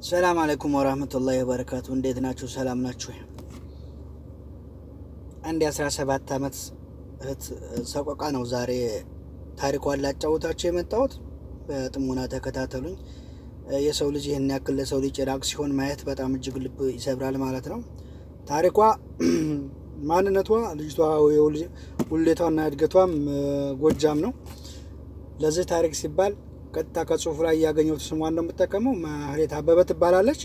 ሰላም አለይኩም ወራህመቱላሂ ወበረካቱ። እንዴት ናችሁ? ሰላም ናችሁ? አንድ የአስራ ሰባት አመት እህት ሰቆቃ ነው ዛሬ ታሪኳን ላጫውታችሁ የመጣሁት። በጥሞና ተከታተሉኝ። የሰው ልጅ ይህን ያክል ለሰው ልጅ ጭራቅ ሲሆን ማየት በጣም እጅግ ልብ ይሰብራል ማለት ነው። ታሪኳ ማንነቷ ልጅቷ ውሌቷና እድገቷም ጎጃም ነው። ለዚህ ታሪክ ሲባል ቀጥታ ከጽሁፉ ላይ ያገኘሁት ስሟን ነው የምጠቀመው። ማህሌት አበበ ትባላለች።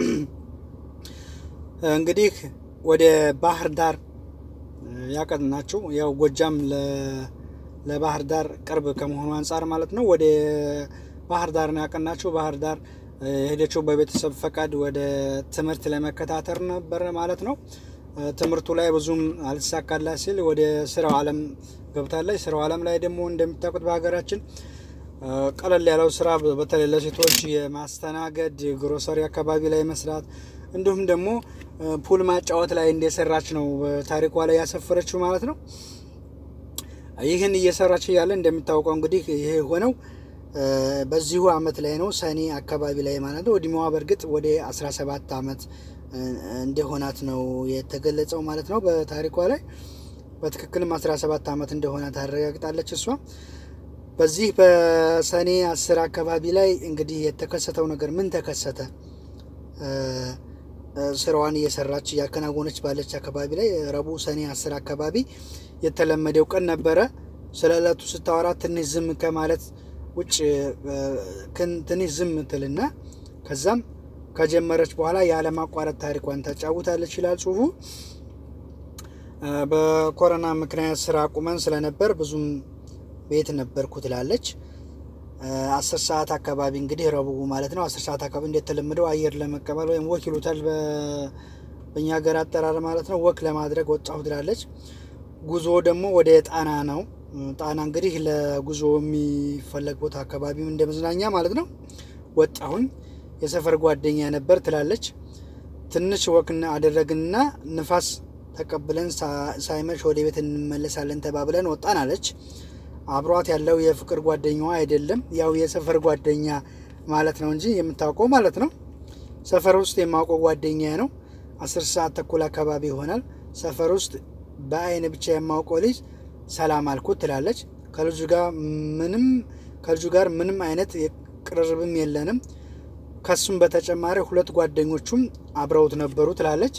እንግዲህ ወደ ባህር ዳር ያቀናችው ያው ጎጃም ለባህር ዳር ቅርብ ከመሆኑ አንጻር ማለት ነው። ወደ ባህር ዳር ነው ያቀናችው። ባህር ዳር የሄደችው በቤተሰብ ፈቃድ ወደ ትምህርት ለመከታተል ነበረ ማለት ነው። ትምህርቱ ላይ ብዙም አልተሳካላት ሲል ወደ ስራው ዓለም ገብታለች። ስራው ዓለም ላይ ደግሞ እንደሚታወቁት በሀገራችን ቀለል ያለው ስራ በተለይ ለሴቶች የማስተናገድ ግሮሰሪ አካባቢ ላይ መስራት እንዲሁም ደግሞ ፑል ማጫወት ላይ እንደሰራች ነው ታሪኳ ላይ ያሰፈረችው ማለት ነው። ይህን እየሰራች እያለ እንደሚታወቀው እንግዲህ ይሄ የሆነው በዚሁ አመት ላይ ነው፣ ሰኔ አካባቢ ላይ ማለት ነው። እድሜዋ በእርግጥ ወደ 17 አመት እንደሆናት ነው የተገለጸው ማለት ነው። በታሪኳ ላይ በትክክልም 17 አመት እንደሆነ ታረጋግጣለች እሷ። በዚህ በሰኔ አስር አካባቢ ላይ እንግዲህ የተከሰተው ነገር ምን ተከሰተ? ስራዋን እየሰራች እያከናወነች ባለች አካባቢ ላይ ረቡዕ ሰኔ አስር አካባቢ የተለመደው ቀን ነበረ። ስለ ዕለቱ ስታወራ ትንሽ ዝም ከማለት ውጭ ትንሽ ዝም ትልና ከዛም ከጀመረች በኋላ ያለማቋረጥ ታሪኳን ታጫውታለች ይላል ጽሁፉ። በኮሮና ምክንያት ስራ ቁመን ስለነበር ብዙም ቤት ነበርኩ ትላለች። አስር ሰዓት አካባቢ እንግዲህ ረቡዕ ማለት ነው። አስር ሰዓት አካባቢ እንደተለመደው አየር ለመቀበል ወይም ወክ ይሉታል በእኛ ሀገር አጠራር ማለት ነው። ወክ ለማድረግ ወጣሁ ትላለች። ጉዞ ደግሞ ወደ ጣና ነው። ጣና እንግዲህ ለጉዞ የሚፈለግ ቦታ አካባቢ እንደ መዝናኛ ማለት ነው። ወጣሁኝ የሰፈር ጓደኛ ነበር ትላለች። ትንሽ ወክና አደረግንና ንፋስ ተቀብለን ሳይመሽ ወደ ቤት እንመለሳለን ተባብለን ወጣን አለች። አብሯት ያለው የፍቅር ጓደኛዋ አይደለም፣ ያው የሰፈር ጓደኛ ማለት ነው እንጂ የምታውቀው ማለት ነው። ሰፈር ውስጥ የማውቀው ጓደኛ ነው። አስር ሰዓት ተኩል አካባቢ ይሆናል። ሰፈር ውስጥ በአይን ብቻ የማውቀው ልጅ ሰላም አልኩት ትላለች። ከልጁ ጋር ምንም ከልጁ ጋር ምንም አይነት ቅርርብም የለንም። ከሱም በተጨማሪ ሁለት ጓደኞቹም አብረውት ነበሩ ትላለች።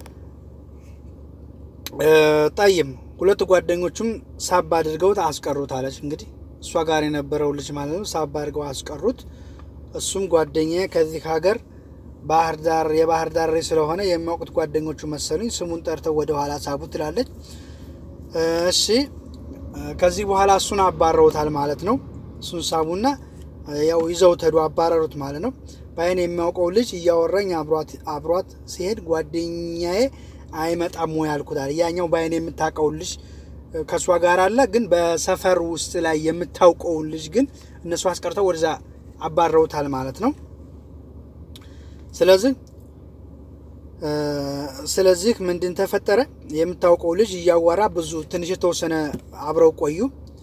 ጠይም ሁለት ጓደኞቹም ሳብ አድርገውት አስቀሩት አለች። እንግዲህ እሷ ጋር የነበረው ልጅ ማለት ነው። ሳብ አድርገው አስቀሩት። እሱም ጓደኛ ከዚህ ሀገር ባህር ዳር የባህር ዳር ስለሆነ የሚያውቁት ጓደኞቹ መሰሉኝ ስሙን ጠርተው ወደ ኋላ ሳቡት ትላለች። እሺ ከዚህ በኋላ እሱን አባረውታል ማለት ነው። እሱን ሳቡና ያው ይዘው ተዱ አባረሩት ማለት ነው። በአይን የሚያውቀው ልጅ እያወራኝ አብሯት ሲሄድ ጓደኛዬ አይመጣም ወይ አልኩታል። ያኛው በአይን የምታውቀውን ልጅ ከእሷ ጋር አለ፣ ግን በሰፈር ውስጥ ላይ የምታውቀውን ልጅ ግን እነሱ አስቀርተው ወደዛ አባረውታል ማለት ነው። ስለዚህ ስለዚህ ምንድን ተፈጠረ? የምታውቀው ልጅ እያዋራ ብዙ ትንሽ የተወሰነ አብረው ቆዩ።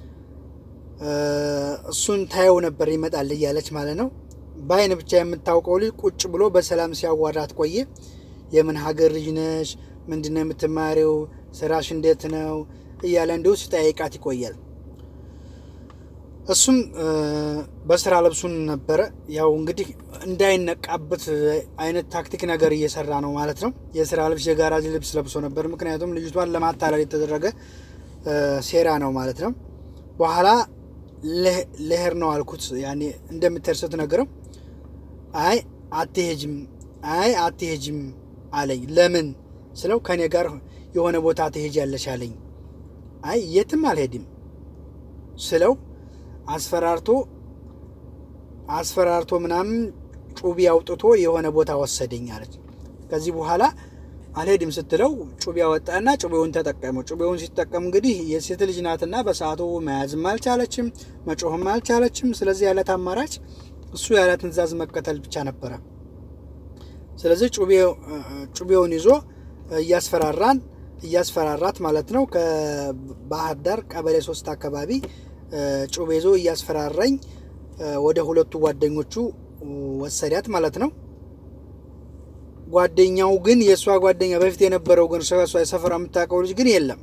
እሱን ታየው ነበር ይመጣል እያለች ማለት ነው። በአይን ብቻ የምታውቀው ልጅ ቁጭ ብሎ በሰላም ሲያዋራት ቆየ። የምን ሀገር ልጅ ነሽ? ምንድን ነው የምትማሪው? ስራሽ እንዴት ነው? እያለ እንዲሁ ሲጠይቃት ይቆያል። እሱም በስራ ልብሱን ነበረ ያው እንግዲህ እንዳይነቃበት አይነት ታክቲክ ነገር እየሰራ ነው ማለት ነው። የስራ ልብስ የጋራጅ ልብስ ለብሶ ነበር። ምክንያቱም ልጅቷን ለማታለል የተደረገ ሴራ ነው ማለት ነው። በኋላ ልሄድ ነው አልኩት። ያኔ እንደምትሄድ ስትነግረው አይ አትሄጅም፣ አይ አትሄጅም አለኝ። ለምን ስለው ከኔ ጋር የሆነ ቦታ ትሄጃለሽ አለኝ። አይ የትም አልሄድም ስለው አስፈራርቶ አስፈራርቶ ምናምን ጩቤ አውጥቶ የሆነ ቦታ ወሰደኝ አለች። ከዚህ በኋላ አልሄድም ስትለው ጩቤ አወጣና ጩቤውን ተጠቀመው። ጩቤውን ሲጠቀም እንግዲህ የሴት ልጅ ናትና በሰዓቱ መያዝም አልቻለችም፣ መጮህም አልቻለችም። ስለዚህ ያለት አማራጭ እሱ ያለትን ትዕዛዝ መከተል ብቻ ነበረ። ስለዚህ ጩቤውን ይዞ እያስፈራራን እያስፈራራት ማለት ነው ከባህር ዳር ቀበሌ ሶስት አካባቢ ጩቤ ይዞ እያስፈራራኝ ወደ ሁለቱ ጓደኞቹ ወሰዳት ማለት ነው። ጓደኛው ግን የእሷ ጓደኛ በፊት የነበረው ግን እሷ የሰፈራ የምታውቀው ልጅ ግን የለም።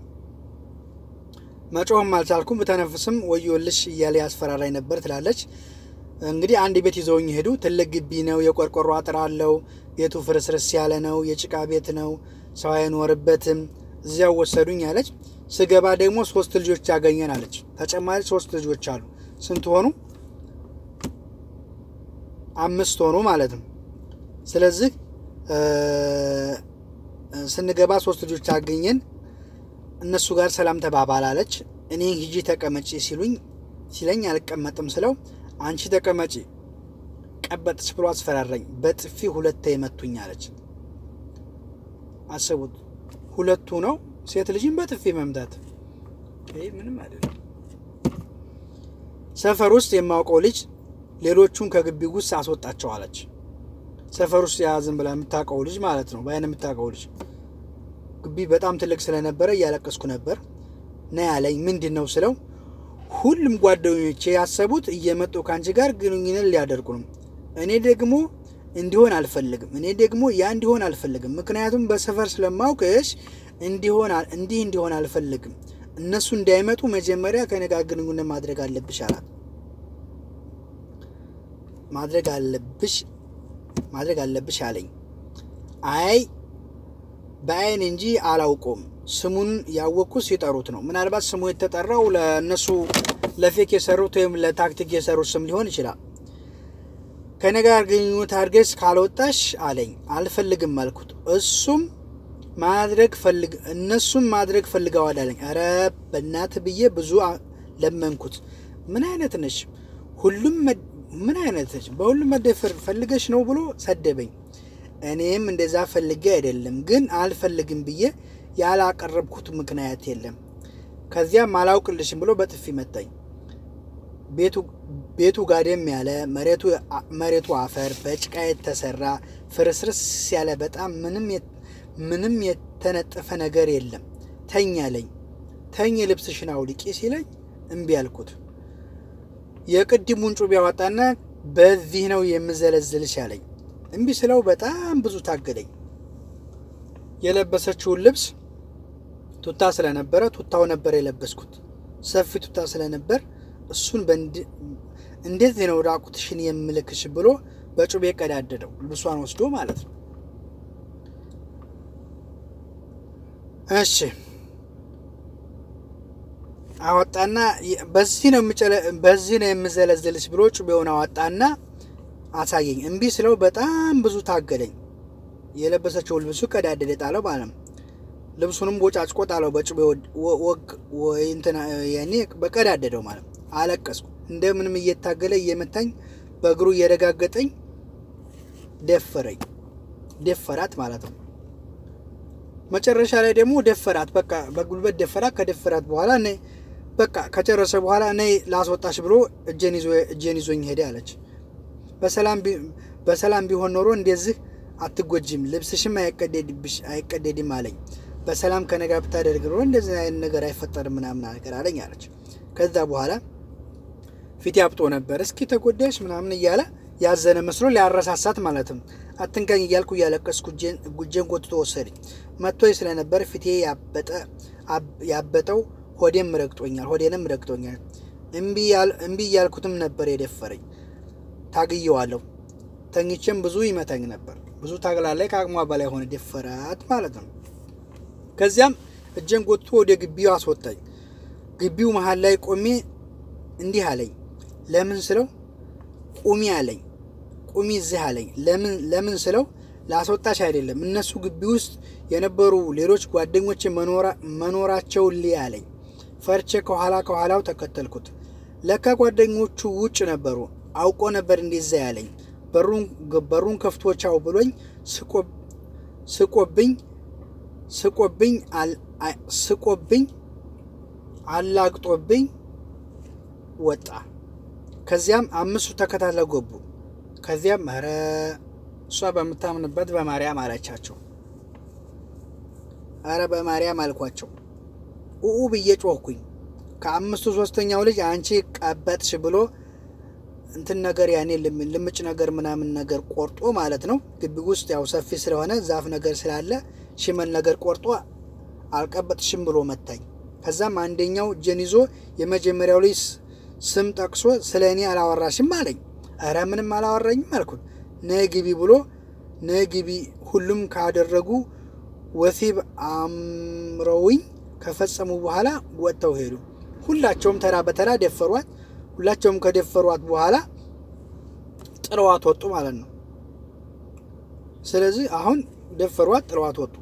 መጮህም አልቻልኩም፣ ብተነፍስም ወዮልሽ እያለ ያስፈራራኝ ነበር ትላለች። እንግዲህ አንድ ቤት ይዘውኝ ሄዱ። ትልቅ ግቢ ነው፣ የቆርቆሮ አጥር አለው። ቤቱ ፍርስርስ ያለ ነው፣ የጭቃ ቤት ነው፣ ሰው አይኖርበትም። እዚያው ወሰዱኝ አለች። ስገባ ደግሞ ሶስት ልጆች ያገኘን አለች። ተጨማሪ ሶስት ልጆች አሉ። ስንት ሆኑ? አምስት ሆኑ ማለት ነው። ስለዚህ ስንገባ ሶስት ልጆች አገኘን። እነሱ ጋር ሰላም ተባባል አለች። እኔ ሂጂ ተቀመጪ ሲሉኝ ሲለኝ አልቀመጥም ስለው አንቺ ተቀመጪ ቀበጥች ብሎ አስፈራራኝ። በጥፊ ሁለቴ የመቱኝ አለች። አስቡት፣ ሁለቱ ነው ሴት ልጅን በጥፊ መምታት። ይህ ምንም አይደለም። ሰፈር ውስጥ የማውቀው ልጅ ሌሎቹን ከግቢ ውስጥ አስወጣቸው አለች። ሰፈር ውስጥ የያዝን ብላ የምታውቀው ልጅ ማለት ነው፣ በአይን የምታውቀው ልጅ ግቢ በጣም ትልቅ ስለነበረ እያለቀስኩ ነበር። ና ያለኝ ምንድን ነው ስለው ሁሉም ጓደኞቼ ያሰቡት እየመጡ ከአንቺ ጋር ግንኙነት ሊያደርጉ ነው። እኔ ደግሞ እንዲሆን አልፈልግም። እኔ ደግሞ ያ እንዲሆን አልፈልግም። ምክንያቱም በሰፈር ስለማውቅሽ እንዲሆን እንዲህ እንዲሆን አልፈልግም። እነሱ እንዳይመጡ መጀመሪያ ከእኔ ጋር ግንኙነት ማድረግ አለብሽ አላት። ማድረግ አለብሽ ማድረግ አለብሽ አለኝ። አይ በአይን እንጂ አላውቀውም። ስሙን ያወቅኩት ሲጠሩት ነው። ምናልባት ስሙ የተጠራው ለእነሱ ለፌክ የሰሩት ወይም ለታክቲክ የሰሩት ስም ሊሆን ይችላል። ከእኔ ጋር ግንኙነት አድርገሽ ካልወጣሽ አለኝ። አልፈልግም አልኩት። እሱም ማድረግ ፈልግ እነሱም ማድረግ ፈልገዋል አለኝ። ኧረ በእናት ብዬ ብዙ ለመንኩት። ምን አይነት ነሽ? ሁሉም ምን አይነት ነች? በሁሉም መደፈር ፈልገሽ ነው ብሎ ሰደበኝ። እኔም እንደዛ ፈልጌ አይደለም፣ ግን አልፈልግም ብዬ ያላቀረብኩት ምክንያት የለም። ከዚያም አላውቅልሽም ብሎ በጥፊ መታኝ። ቤቱ ጋደም ያለ መሬቱ አፈር በጭቃ የተሰራ ፍርስርስ ያለ በጣም ምንም የተነጠፈ ነገር የለም። ተኝ አለኝ። ተኝ ልብስሽን አውልቂ ሲለኝ እምቢ አልኩት። የቅድሙን ጩቤ ያወጣና በዚህ ነው የምዘለዝልሽ አለኝ። እምቢ ስለው በጣም ብዙ ታገለኝ። የለበሰችውን ልብስ ቱታ ስለነበረ ቱታው ነበር የለበስኩት። ሰፊ ቱታ ስለነበር እሱን እንዴት ነው ራቁትሽን የምልክሽ ብሎ በጩቤ ቀዳደደው። ልብሷን ወስዶ ማለት ነው። እሺ አወጣና በዚህ ነው በዚህ ነው የምዘለዝልሽ ብሎ ጩቤውን አወጣና አሳየኝ። እምቢ ስለው በጣም ብዙ ታገለኝ። የለበሰችው ልብሱ ቀዳደደ፣ ጣለው ማለት ነው። ልብሱንም ቦጫጭቆ ጣለው በጩቤ ወግ ያኔ በቀዳደደው ማለት ነው። አለቀስኩ። እንደምንም እየታገለ እየመታኝ በእግሩ እየረጋገጠኝ ደፈረኝ፣ ደፈራት ማለት ነው። መጨረሻ ላይ ደግሞ ደፈራት፣ በቃ በጉልበት ደፈራት። ከደፈራት በኋላ እኔ በቃ ከጨረሰ በኋላ እኔ ላስወጣሽ ብሎ እጄን ይዞኝ ሄደ አለች። በሰላም ቢሆን ኖሮ እንደዚህ አትጎጂም፣ ልብስሽም አይቀደድም አለኝ። በሰላም ከነጋ ብታደርግ ኖሮ እንደዚህ አይነት ነገር አይፈጠርም ምናምን ነገር አለኝ አለች። ከዛ በኋላ ፊት ያብጦ ነበር። እስኪ ተጎዳሽ ምናምን እያለ ያዘነ መስሎ ሊያረሳሳት ማለትም አትንካኝ እያልኩ እያለቀስኩ ጉጄን ጎትቶ ወሰደኝ። መጥቶኝ ስለነበር ፊቴ ያበጠው ሆዴም ረግጦኛል፣ ሆዴንም ረግጦኛል። እምቢ እያልኩትም ነበር የደፈረኝ። ታግየዋለሁ። ተኝቼም ብዙ ይመታኝ ነበር። ብዙ ታግላለች። ከአቅሟ በላይ ሆነ፣ ደፈራት ማለት ነው። ከዚያም እጄን ጎትቶ ወደ ግቢው አስወጣኝ። ግቢው መሀል ላይ ቆሜ እንዲህ አለኝ። ለምን ስለው ቁሚ አለኝ። ቁሚ እዚህ አለኝ። ለምን ለምን ስለው ላስወጣሽ አይደለም እነሱ ግቢ ውስጥ የነበሩ ሌሎች ጓደኞች መኖራቸውን ልይ አለኝ። ፈርቼ ከኋላ ከኋላው ተከተልኩት። ለካ ጓደኞቹ ውጭ ነበሩ። አውቆ ነበር እንደዛ ያለኝ። በሩን ከፍቶቻው ብሎኝ ስቆብኝ ስቆብኝ ስቆብኝ አላግጦብኝ ወጣ። ከዚያም አምስቱ ተከታትለው ገቡ። ከዚያም ኧረ እሷ በምታምንበት በማርያም አለቻቸው። ኧረ በማርያም አልኳቸው። ኡኡ ብዬ ጮህኩኝ። ከአምስቱ ሶስተኛው ልጅ አንቺ ቀበጥሽ ብሎ እንትን ነገር ያኔ ልምጭ ነገር ምናምን ነገር ቆርጦ ማለት ነው። ግቢ ውስጥ ያው ሰፊ ስለሆነ ዛፍ ነገር ስላለ ሽመል ነገር ቆርጦ አልቀበጥሽም ብሎ መታኝ። ከዛም አንደኛው እጄን ይዞ የመጀመሪያው ልጅ ስም ጠቅሶ ስለ እኔ አላወራሽም አለኝ። እረ ምንም አላወራኝም አልኩት። ነይ ግቢ ብሎ ነይ ግቢ ሁሉም ካደረጉ ወሲብ አምረውኝ ከፈጸሙ በኋላ ወጥተው ሄዱ። ሁላቸውም ተራ በተራ ደፈሯት። ሁላቸውም ከደፈሯት በኋላ ጥለዋት ወጡ ማለት ነው። ስለዚህ አሁን ደፈሯት፣ ጥለዋት ወጡ።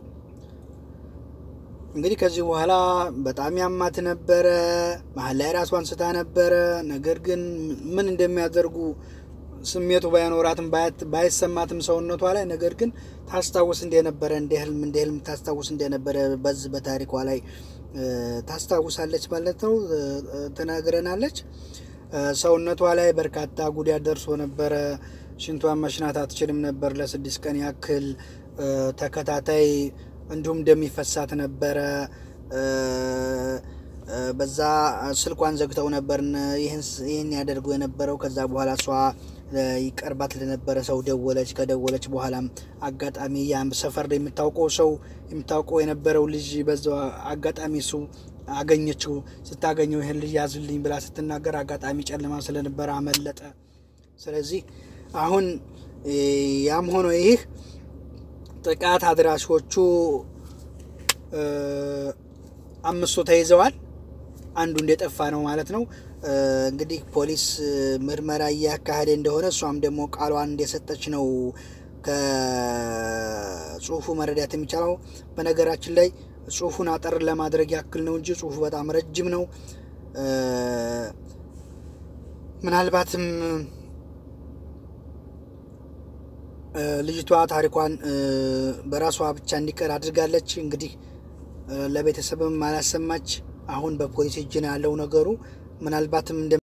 እንግዲህ ከዚህ በኋላ በጣም ያማት ነበረ። መሀል ላይ ራሷን ስታ ነበረ። ነገር ግን ምን እንደሚያደርጉ ስሜቱ ባይኖራትም ባይሰማትም ሰውነቷ ላይ ነገር ግን ታስታውስ እንደነበረ እንደ ህልም እንደ ህልም ታስታውስ እንደነበረ በዚህ በታሪኳ ላይ ታስታውሳለች ማለት ነው። ትነግረናለች። ሰውነቷ ላይ በርካታ ጉዳት ደርሶ ነበረ። ሽንቷን መሽናት አትችልም ነበር ለስድስት ቀን ያክል ተከታታይ እንዲሁም እንደሚፈሳት ነበረ። በዛ ስልኳን ዘግተው ነበር ይህን ያደርጉ የነበረው። ከዛ በኋላ እሷ ይቀርባት ለነበረ ሰው ደወለች። ከደወለች በኋላም አጋጣሚ ያም ሰፈር ላይ የምታውቀው ሰው የምታውቀው የነበረው ልጅ በዛ አጋጣሚ እሱ አገኘችው። ስታገኘው ይህን ልጅ ያዝልኝ ብላ ስትናገር አጋጣሚ ጨለማ ስለነበረ አመለጠ። ስለዚህ አሁን ያም ሆኖ ይህ ጥቃት አድራሾቹ አምስቱ ተይዘዋል። አንዱ እንደጠፋ ነው ማለት ነው። እንግዲህ ፖሊስ ምርመራ እያካሄደ እንደሆነ እሷም ደግሞ ቃሏን እንደሰጠች ነው ከጽሁፉ መረዳት የሚቻለው። በነገራችን ላይ ጽሁፉን አጠር ለማድረግ ያክል ነው እንጂ ጽሁፉ በጣም ረጅም ነው። ምናልባትም ልጅቷ ታሪኳን በራሷ ብቻ እንዲቀር አድርጋለች። እንግዲህ ለቤተሰብም አላሰማች። አሁን በፖሊስ እጅ ነው ያለው ነገሩ ምናልባትም